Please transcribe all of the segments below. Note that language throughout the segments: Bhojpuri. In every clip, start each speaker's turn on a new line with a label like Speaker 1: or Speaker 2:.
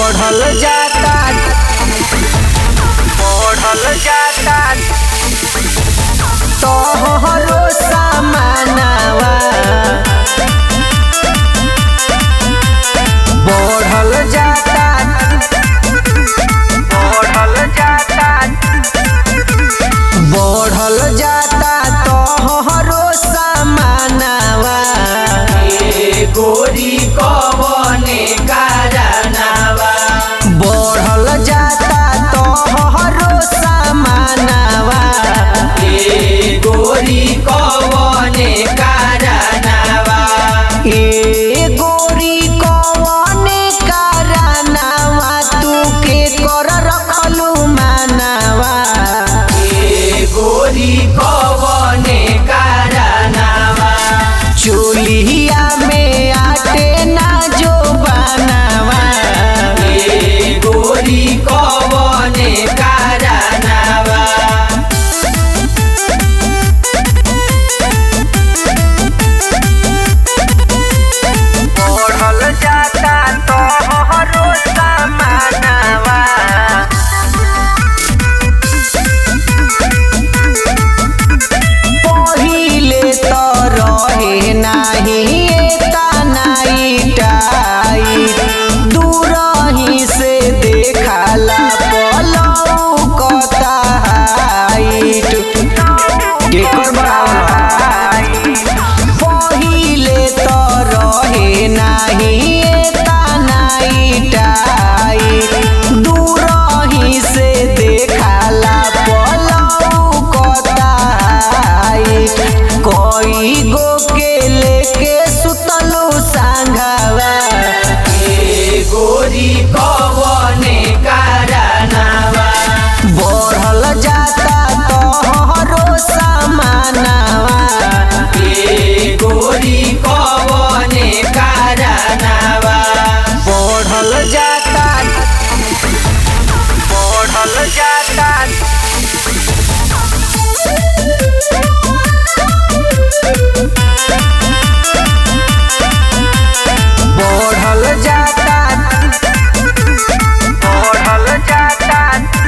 Speaker 1: बढ़ल जाता बढ़ल जाता तोहरो सामानवा बढ़ल जाता बढ़ल जाता बढ़ल जाता तोहरो सामानवा
Speaker 2: ए गोरी कवने कारनावा
Speaker 1: बढ़ल जाता तोहरो सामानवा
Speaker 2: ए गोरी कवने कारनावा
Speaker 1: ए गोरी कवने कारनावा तू के कर रखलू मानवा
Speaker 2: ए गोरी कवने कारनावा
Speaker 1: चूल्हिया में आटे ना जो बनावा
Speaker 2: ए गोरी कवने कारनावा
Speaker 1: बढ़ल जाता तोहरो सामानवा पहिले त रहे नाही एता नाई टाई दूरही से देखाला पलौ कता हाइट केकर बराबर पहिले त रहे नाही एता नाई टाई दूरही से देखाला पलौ कता हाइट कई गो के लेके सुतलू सांघावा
Speaker 2: ए गोरी कवने कारनावा
Speaker 1: बढ़ल जाता तोहरो सामानवा
Speaker 2: ए गोरी कवने कारनावा
Speaker 1: बढ़ल जाता बढ़ल जाता बढ़ल जाता बढ़ल जाता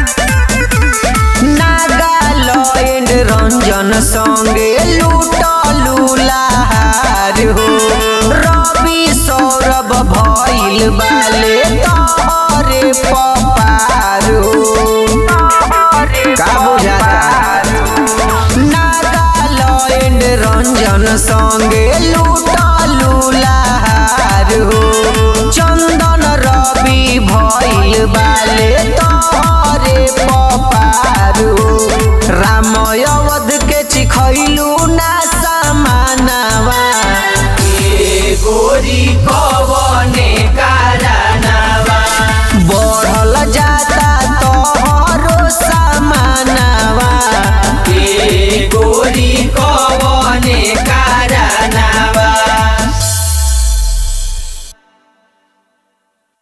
Speaker 1: नागालैंड रंजन संगे लूटलू लहार हो रवि सौरभ भइल बाले तोहरे पपार हो का बुझाता नागालैंड रंजन संगे लूटलू लहार हो चंदन रवि भइल बाले तोहरे पपार हो राम अवध के चिखैलू ना सामानवा
Speaker 2: ए गोरी कवने कारनावा
Speaker 1: बढ़ल जाता तोहरो सामानवा
Speaker 2: ए गोरी